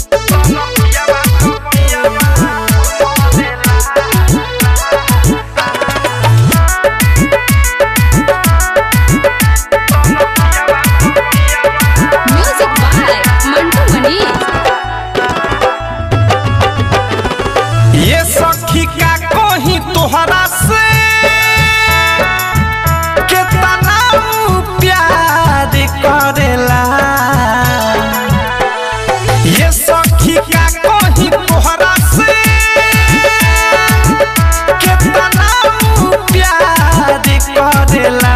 music by Mantu Manish ये सखी का कोही तोहरा से केतना ऊ प्यार करेला ये सखी का कोही तोहरा से केतना ऊ प्यार करेला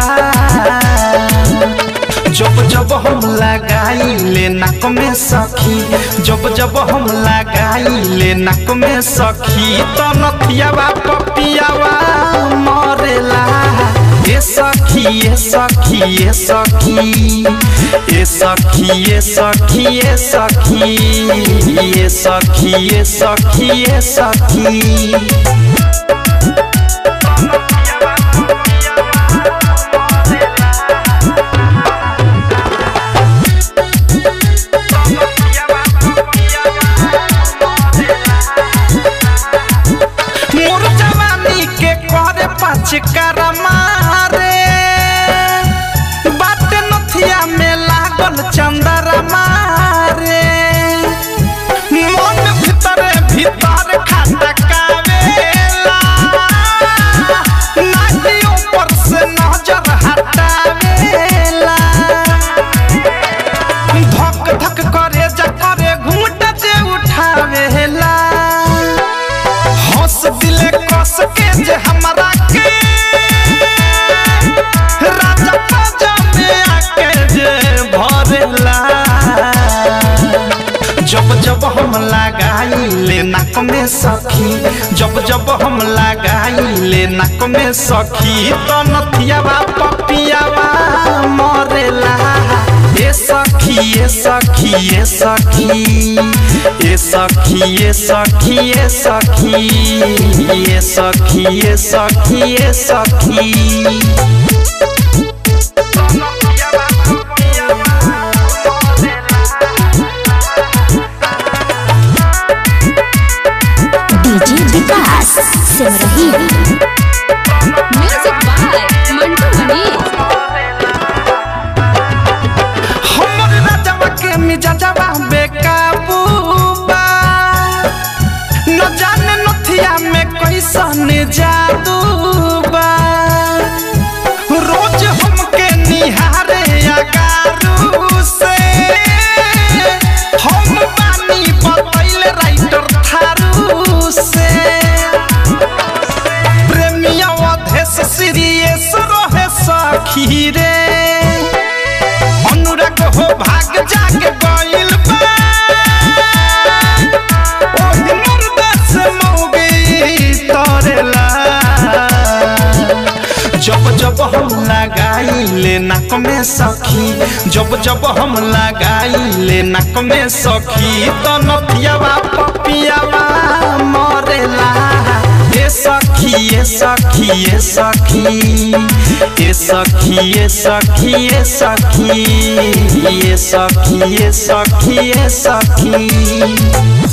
जब जब हम लगाई ले नाक में सखी जब जब हम लगाई ले नाक में सखी तो नथियावा पपियावा मरेला ए सखी ए सखी ए सखी ए सखी ए सखी ए सखी ए सखी ए सखी ए सखी मोर जवानी के करे पाँच करमा रे बात नथिया में लागल चंदरमा रे मन भीतर भीतर खटकावेला नाटी ऊपर से नजर हटावेला धक धक करे जा करे घूंट जे उठावेला हंस दिले कस के जे हमरा के राजा पाजा में आके जे भरेला जब जब हम लगाई ले नाक में सखी जब जब हम लगाई ले नाक में सखी तो नथियावा पपियावा मरेला ए सखी ए सखी ए सखी ए सखी ए सखी ए सखी ए सखी ए सखी ए सखी DJ Vikas Simrahi music by Mantu Manish हमर राजवा के मिजाजवा बेकाबू बा न जाने नथिया में कैसन जादू बा रोज हमके निहारे अगारू से हम बानी बतैल राइटर थारू से प्रेमिया अधेश सीरियस रहे सखी रे अनुराग हो भाग जाग गइल बा ओही मुर्दा से मौगी तरेला जब जब हम लगाई ले नाक में सखी जब जब हम लगाई ले नाक में सखी तो नथियावा पपियावा मरेला ए सखी ए सखी ए सखी ए सखी ए सखी ए सखी ए सखी ए सखी ए सखी